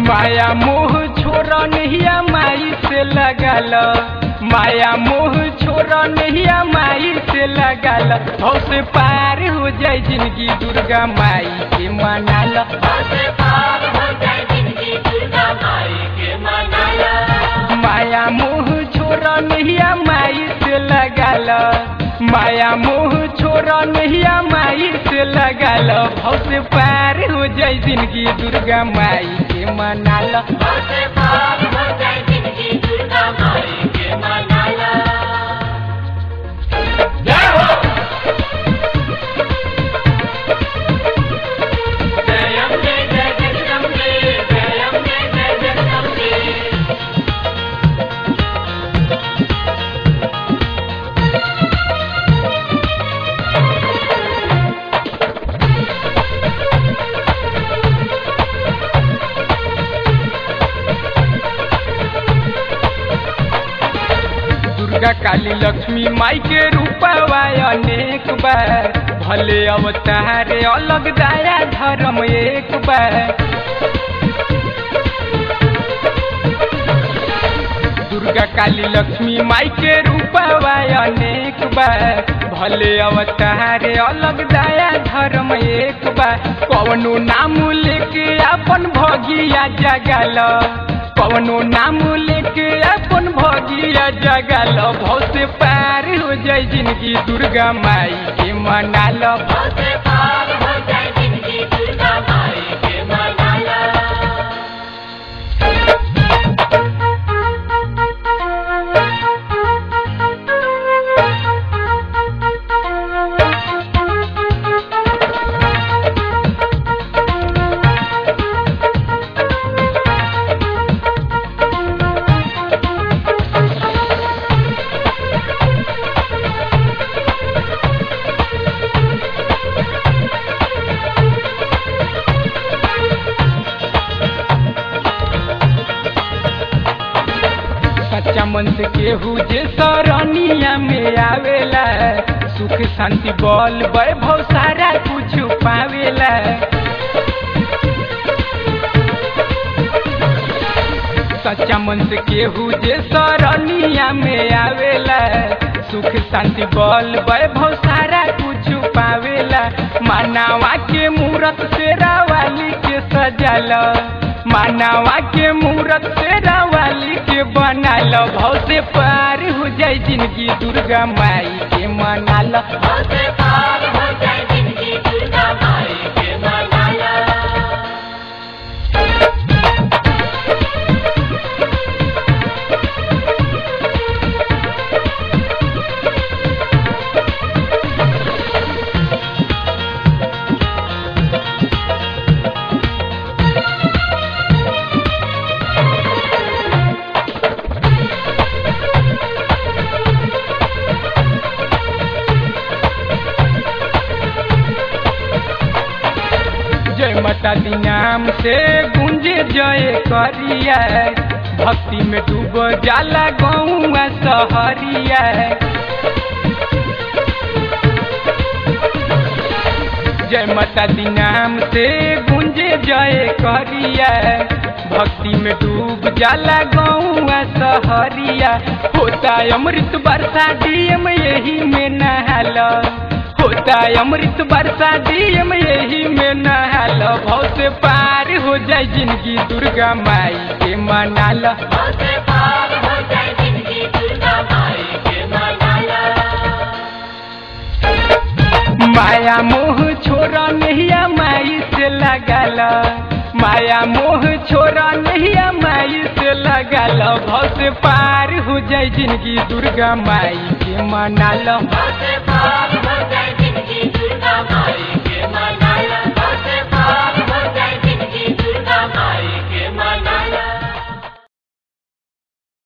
माया मोह छोड़ नहिया माई से लगल माया मोह छोड़ नहिया माई से लगल भव से पार हो जाए जिंदगी दुर्गा माई के मनाल माया मोह छोड़ नहिया माई से लगल माया मोह छोड़ नहिया माई से लगल भव से पार हो जाए जिंदगी दुर्गा माई के मनाल जय हो जय अम्बे जय जगदम्बे जय अम्बे जय जगदम्बे दुर्गा काली लक्ष्मी माई के रूपवा अनेक बार भले अवतार अलग दाया धर्म एक बार दुर्गा काली लक्ष्मी माई के रूपवा अनेक बार भले अवतार अलग दाया धर्म एक बार कवनो नाम लेके अपन भगिया जगल कवनो नाम लेके अपन भगिया जगल भव से पार हो जाए जिंदगी दुर्गा माई के मनाल सच्चा मन से केहू जे सरनिया में आवेला सुख शांति बल वैभव सारा कुछ पावेला सच्चा मन से केहू जे सरनिया में आवेला सुख शांति बल वैभव सारा कुछ पावेला मानवा के मूरत से रावाली के सजल मानवा के मूरत से रावाली के बनाल भव से पार हो जाए जिंदगी दुर्गा माई के मनाल जय माता दी नाम से गुंजे जय करिया भक्ति में डूब जाला गौआ सहरिया जय माता दी नाम से गुंजे जय करिया भक्ति में डूब जाला गौआ सहरिया होता अमृत बरसा डीएम यही में नहाला होता अमृत बरसा डीएम यही में नहाल भव से पार हो जाए जिंदगी दुर्गा माई के मनाल माया मोह छोड़ नहिया माई से लगल माया मोह छोड़ नहिया माई से लगल भव से पार हो जाए जिंदगी दुर्गा माई के मनाल Bye.